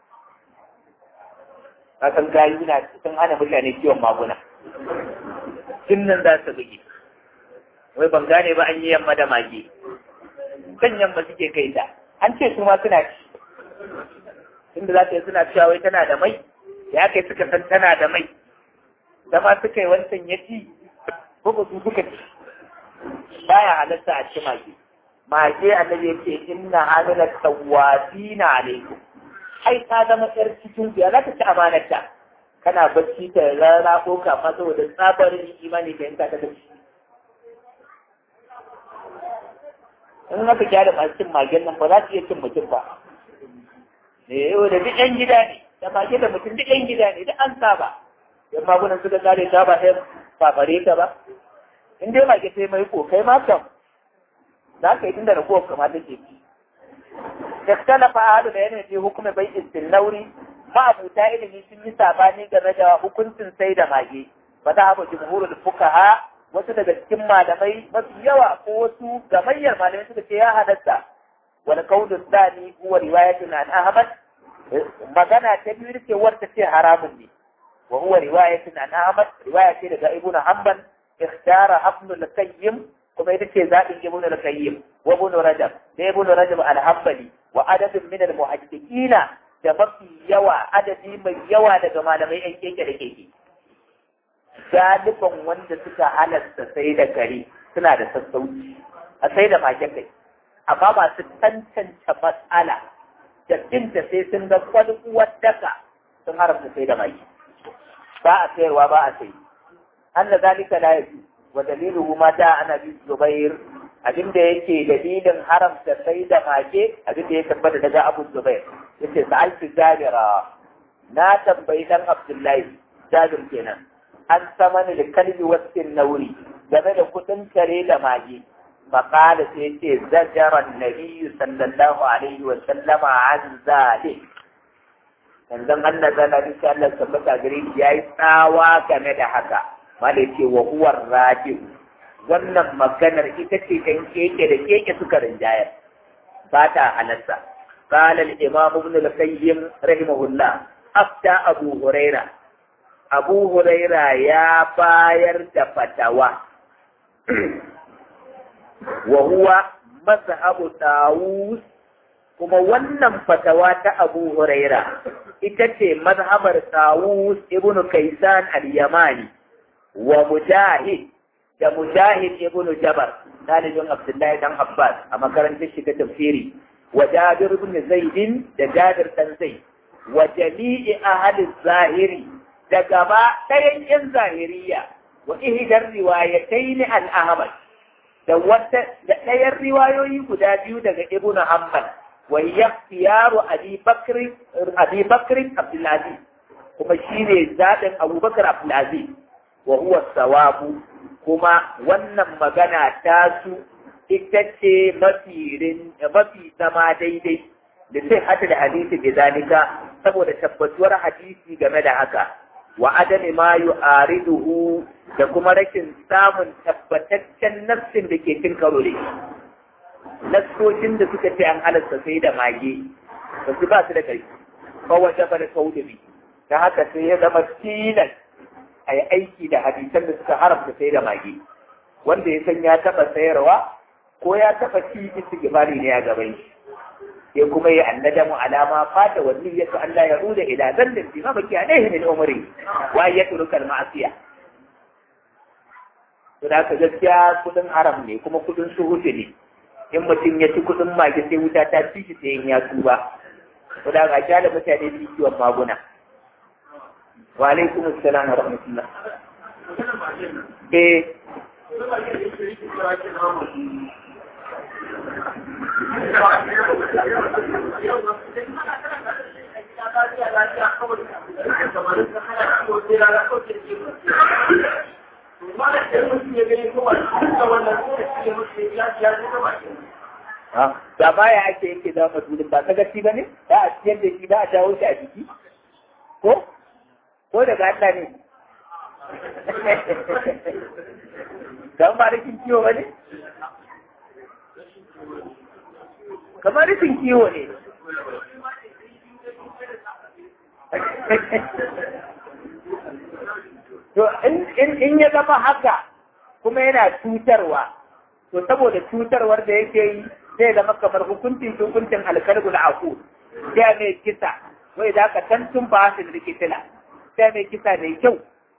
kasan gayu na sun hana mutane kiwon maguna tun nan za su buge wai ban gane ba an yi yamma da mage kan yamma suke kai ta an ce su ma suna ci tunda za ta yi suna cewa wai tana da mai ya kai suka san tana da mai zama suka yi wancan ya ci ko ba su suka ci baya halatta a ci mage mage annabi ya ce inna hamila tawafina alaikum ai ta zama yar cikin ya za ta ci amanarta kana bacci ta rana ko kama saboda tsabarin imani da yanka ta tafi in haka gyara masu cin magen nan ba za su iya cin mutum ba ne yau da duk yan gida ne da mage da mutum duk yan gida ne duk an saba yan magunan suka kare ta ba sai fafare ta ba in dai mage sai mai ko kai ma kam za ka yi tunda da kowa kamata ke ci اختلف أهل العلم في حكم بيع السنوري ما أبو تائل sun yi sabani game da hukuncin sai da mage ba za a jumhurul fukaha wasu daga cikin malamai mafi yawa ko wasu gamayyar malamai suka ce ya halatta wani kaulun dani huwa riwayatun an ahmad magana ta biyu ce wata ce haramun ne wa huwa riwayatun an ahmad riwaya ce daga ibnu hanbal ikhtara ibnu al-qayyim kuma ita ce zaɓin ibnu al-qayyim wa ibnu rajab da ibnu rajab al-hanbali wa adadin min al-muhaddiqina da mafi yawa adadi mai yawa daga malamai yan keke da keke galiban wanda suka halasta sai da kare suna da sassauci a sai da mage kai amma masu tantance matsala da binta sai sun ga kwalkuwar daka sun haramta sai da mage ba a sayarwa ba a sayi an da zalika la yaji wa daliluhu ma da ana bi zubair abin da yake dalilin haramta sai da mage abin da ya tabbata daga abu zubair yace sa'altu jabira na tambayi dan abdullahi jabir kenan an samani da kalbi wasin nauri game da kudin kare da mage فقال سيتي زجر النبي صلى الله عليه وسلم عن ذلك yanzan Allah zana bisa Allah tabbata gare shi yayi tsawa game da haka mala yace wa huwa raji wannan maganar ita ce dan keke da keke suka rinjayar ba ta halatta قال الإمام ابن القيم رحمه الله أفتى أبو هريرة أبو هريرة يا باير دفتوى وهو مذهب طاووس kuma wannan fatawa ta Abu Huraira ita ce mazhabar Tawus ibn Kaisan al-Yamani wa Mujahid da Mujahid ibn Jabar dalibin Abdullahi dan Abbas a makarantar shiga tafsiri wa Jabir ibn Zaid da Jabir dan Zaid wa jami'i ahli zahiri da gaba ɗayan yan zahiriya wa ihdar riwayatayn al-Ahmad da wata da ɗayan riwayoyi guda biyu daga Ibn Hanbal وهي اختيار أبي بكر أبي بكر عبد العزيز كما شيني زاد أبو بكر عبد العزيز وهو الصواب كما ونم مغنى تاسو itace mafi mafi zama daidai da sai hata da hadisi bi zalika saboda tabbatuwar hadisi game da haka wa adami ma yu'ariduhu da kuma rashin samun tabbataccen nafsin da ke cin karo da shi nassocin da suka ce an halasta sai da mage ba su ba su da ƙarfi ba wata ba da kaudubi ta haka sai ya zama tilas a yi aiki da hadisan da suka haramta sai da mage wanda ya san ya taɓa sayarwa ko ya taɓa ci istighfari ne a gaban shi sai kuma ya annadamu alama fata wani ya su Allah ya ruda ila zallin fi mabaki alaihi min umri wa ya turuka ma'asiya to da ka gaskiya kudin haram ne kuma kudin suhuti ne in mutum ya ci kuɗin mage sai wuta ta ci shi sai in ya tuba ko da ga kyale mutane su kiwon maguna wa alaikum assalam wa rahmatullah eh da baya ake yake da madulin ba sagaci ba ne da a ciyar da shi ba a jawo shi a jiki ko ko daga Allah ne dan ba rikin kiwo ba ne kamar rikin kiwo ne to in ya zama haka kuma yana cutarwa to saboda cutarwar da yake yi zai zama kamar hukuncin hukuncin alkalbul aku sai mai kisa wai da ka tantun ba su da kitila sai mai kisa mai kyau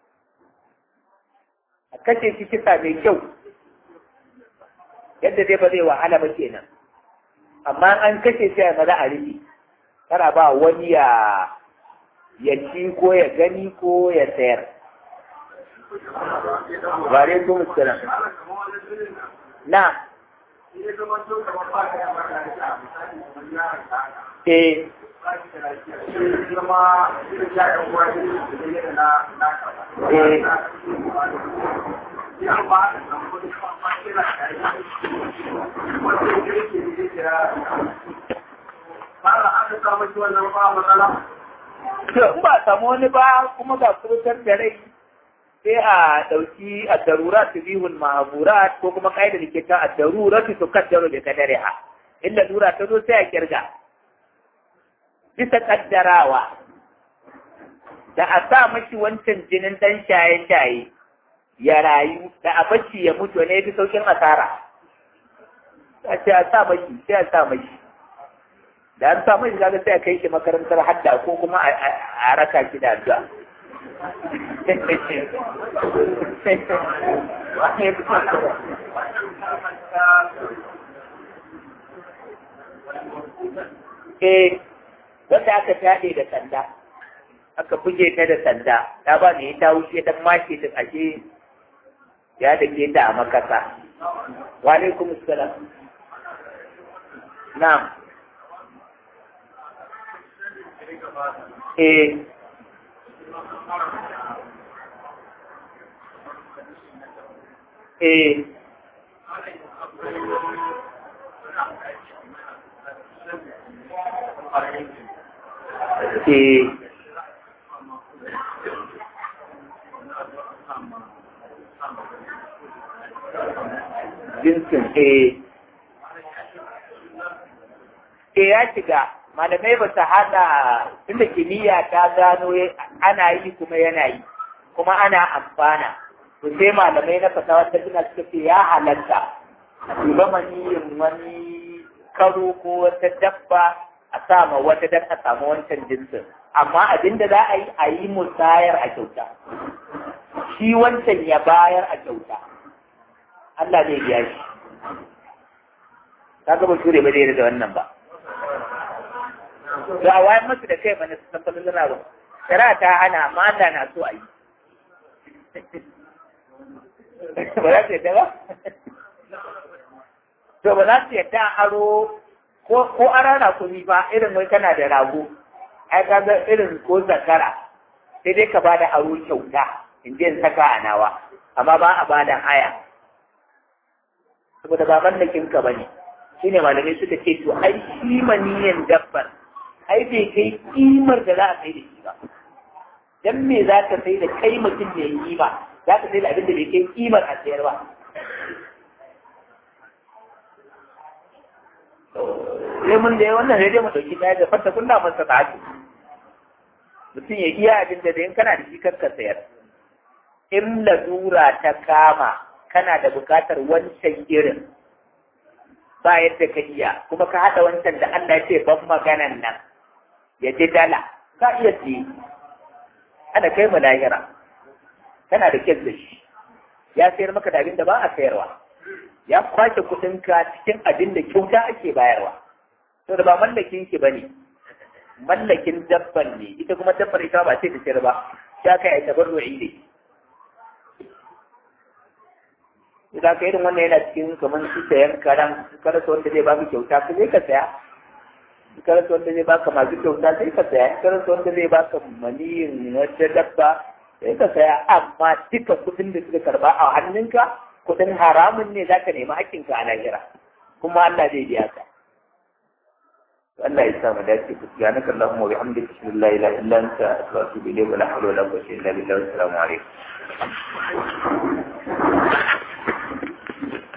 a kashe shi kisa mai kyau yadda dai ba zai wahala ba kenan amma an kashe shi a maza a rufi kana ba wani ya ya ci ko ya gani ko ya sayar Ware kuma muskila. Na. Eh. To, in ba samu wani ba kuma ga kurutar da rai sai a ɗauki a darura su bihun mahaburat ko kuma ƙa'idar da ke ta a darura su su kaddaro da kadare ha inda dura ta zo sai a kirga bisa kaddarawa da a sa mashi wancan jinin ɗan shaye-shaye ya rayu da a bacci ya mutu ne fi saukin asara a ce a sa mashi sai a sa mashi da an sa mashi kaga sai a kai shi makarantar hadda ko kuma a raka shi da addu'a Eh, wanda aka taɗe da sanda, aka buge ta da sanda, ta ba ne ta wuce ta mace ta ashe ya da ke ta a makasa. Wa alaikum salam. Na'am. Eh, eh eh jinsin eh eh ya shiga malamai ba su haɗa tunda kimiyya ta gano ana yi kuma yana yi kuma ana amfana to sai malamai na fatawa ta suna suka ce ya halatta a duba maniyin wani karo ko wata dabba a sama wata dan a samu wancan jinsin amma abin da za a yi a yi musayar a kyauta shi wancan ya bayar a kyauta Allah zai biya shi ka ga bature ba zai da wannan ba to a wayan masu da kai mana su san falon ba shari'a ta hana amma Allah na so a yi ba za su yadda ba? To ba za su yadda aro ko a rana kuni ba irin wai kana da rago, ai ka ga irin ko zakara sai dai ka bada aro kyauta in je in saka a nawa, amma ba a bada haya. Saboda ba mallakin ka bane. Shi ne malamai suka ce to ai shi maniyan dabbar ai bai kai kimar da za a sai da shi ba. Dan me za ka sai da kai mutum mai yi ba, za ka sai da abin da bai kai kimar a sayar ba. Sai mun da wannan sai dai mu ɗauki ɗaya da fata kun da masa ta ake. Mutum ya iya abin da in kana da shi kar ka sayar. In lalura ta kama kana da buƙatar wancan irin ba yadda ka iya kuma ka haɗa wancan da Allah ce ban maganan nan ya ji dala ka iya siye ana kai mu lahira kana da kyan da shi ya sayar maka da abin da ba a sayarwa ya kwace kuɗinka cikin abin da kyauta ake bayarwa to da ba mallakin ki bane mallakin dabban ne ita kuma dabbar ita ba ce ta sayar ba ya kai a tabarru'i ne idan ka irin wannan yana cikin kamar su sayan karan su karasa wanda zai baka kyauta ka zai ka saya su karasa wanda zai baka masu kyauta sai ka saya su karasa wanda zai baka maniyin wata dabba sai ka saya amma duka kuɗin da suka karba a hannunka kuɗin haramun ne za ka nemi haƙƙinka a lahira kuma Allah zai biya ka Allah ya sa mu dace ku subhanaka allahumma wa bihamdika ashhadu an la ilaha illa anta astaghfiruka wa atubu ilayk wa la hawla wa la quwwata illa billah assalamu alaikum